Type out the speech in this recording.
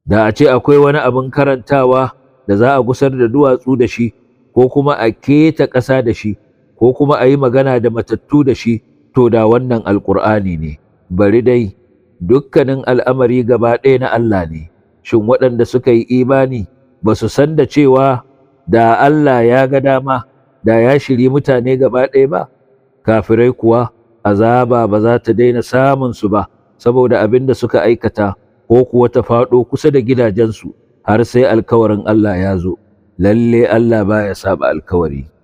da a ce akwai wani abin karantawa da za a gusar da duwatsu da shi ko kuma a keta ƙasa da shi ko kuma a yi magana da matattu da shi to da wannan alƙur'ani ne bari dai dukkanin al'amari gaba ɗaya na Allah ne shin waɗanda suka yi imani ba su san da cewa da Allah ya ga dama da ya shiri mutane gaba ɗaya ba kafirai kuwa azaba ba za ta daina samun su ba saboda abin da suka aikata ko kuwa ta faɗo kusa da gidajensu har sai alkawarin Allah ya zo lalle Allah baya saba alkawari